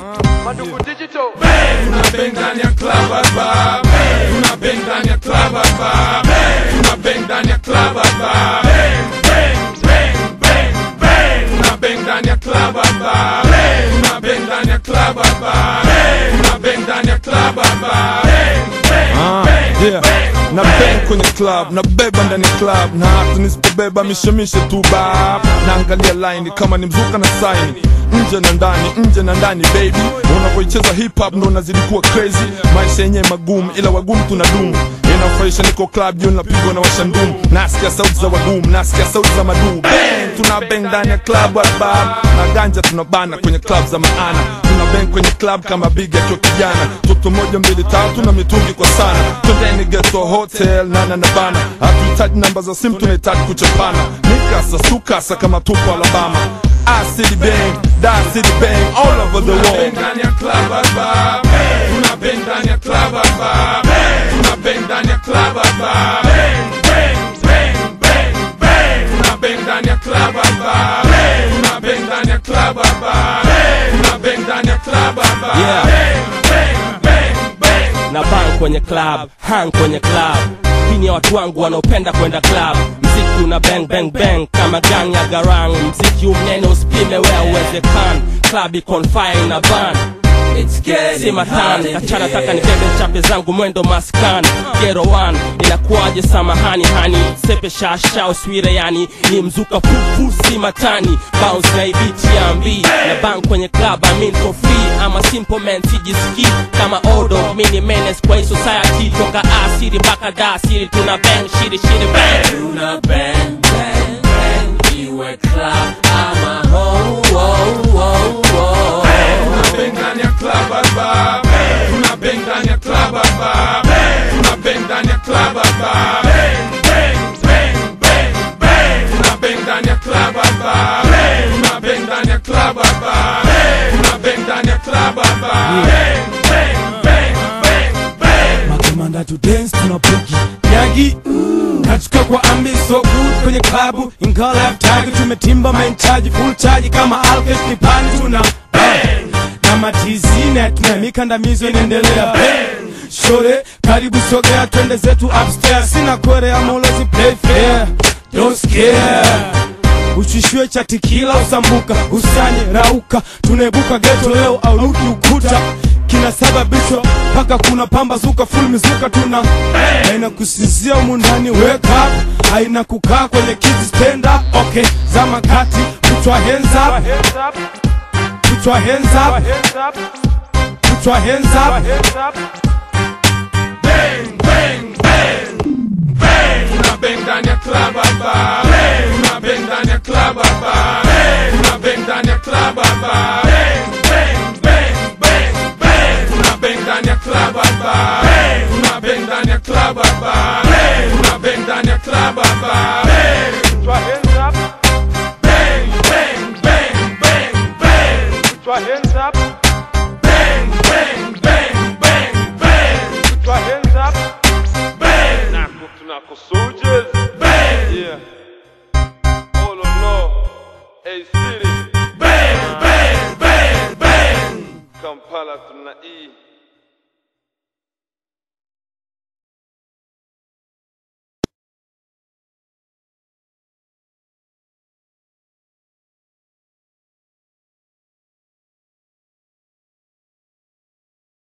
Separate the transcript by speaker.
Speaker 1: Madugu Digital.
Speaker 2: Tuna bang ndani ya club hapa Tuna bang ndani ya club hapa Tuna bang ndani ya club hapa Bang, bang, bang, bang Tuna bang ndani ya club hapa Tuna bang ndani ya club hapa Tuna bang ndani ya club hapa
Speaker 3: Ah, yeah. na bang kwenye club na beba ndani ya club na hata nisipobeba mishemishe tu bab naangalia line kama ni mzuka na saini nje na ndani nje na ndani baby unavyoicheza hip hop ndo unazidi kuwa crazy maisha yenyewe magumu ila wagumu tunadumu inafurahisha niko club juu napigwa na washandumu nasikia sauti za wagumu nasikia sauti za maduu bang tuna bang ndani ya club bab na ganja tunabana kwenye club za maana tuna bang kwenye club kama big akiwa kijana toto moja mbili tatu na mitungi kwa sana twendeni geto hotel nana na bana hatuhitaji namba za simu tunahitaji kuchapana mikasa sukasa kama tupo alabama I city bang, da city bang all over the
Speaker 2: Tuna bang
Speaker 3: world
Speaker 2: ndani ya club hapa Tuna bang ndani ya club hapa Tuna bang ndani ya club hapa Bang, bang, bang, bang, bang Tuna bang ndani ya club hapa Tuna bang ndani ya club hapa Tuna bang ndani ya club hapa
Speaker 4: Yeah.
Speaker 2: Bang, bang, bang, bang
Speaker 4: na bang kwenye club hang kwenye club hii ni ya watu wangu wanaopenda kwenda club mziki una bang bang bang kama gang ya garang mziki umnene usipime wea uwezekana club iko on fire na ban si matan kachana taka nibebe chape zangu mwendo maskan gero one inakuwaje samahani hani sepe shasha uswire yani ni mzuka fufu si matani bounce na ibiti ya mbi na bang kwenye club I mean for free ama simple man sijiski kama odo mini menace kwa hii society toka asiri mpaka dasiri tuna bang shiri shiri bang tuna bang bang bang iwe club ama home wow wow wow
Speaker 2: Tuna bang ndani ya club hapa Tuna bang ndani ya club hapa Tuna bang ndani ya club hapa Bang, bang, bang, bang, bang Tuna bang ndani ya club hapa Tuna bang ndani ya club hapa Tuna bang ndani ya club hapa Bang, bang, bang, bang, bang
Speaker 5: makamanda to dance tuna bugi nyagi kachuka kwa ambi so good kwenye klabu ingawa life tag tumetimba main charge full charge kama alkes ni pani tuna bang na matizine tuna mikandamizo inaendelea bang shore karibu sogea twende zetu upstairs sina kwere ama ulozi play fair don't scare ushishwe cha tikila usambuka usanye rauka tunaibuka geto leo au rudi ukuta kinasababishwa mpaka kuna pambazuka full mizuka tuna haina kusinzia humu ndani wake up haina kukaa kwenye kiti stand up okay zama kati put your hands up
Speaker 1: Hands up,
Speaker 5: put your hands up
Speaker 1: hands up,
Speaker 5: put your hands up
Speaker 1: hands up.
Speaker 2: Bang, bang, bang Bang Tuna bang ndani ya club hapa Tuna bang ndani ya club hapa Tuna bang ndani ya club hapa Bang, bang, bang, bang, bang Tuna bang ndani ya club hapa Tuna bang ndani ya club hapa Tuna bang ndani ya club hapa Bang,
Speaker 1: Put your hands up,
Speaker 2: bang, bang, bang, bang, bang
Speaker 1: put your hands up,
Speaker 2: Bang, bang, bang, bang, bang
Speaker 1: put your hands up.
Speaker 2: Bang,
Speaker 1: Nako tunako soldiers.
Speaker 2: bang
Speaker 1: Yeah. All on law. A city.
Speaker 2: Bang, bang, bang, bang
Speaker 1: Kampala tuna E.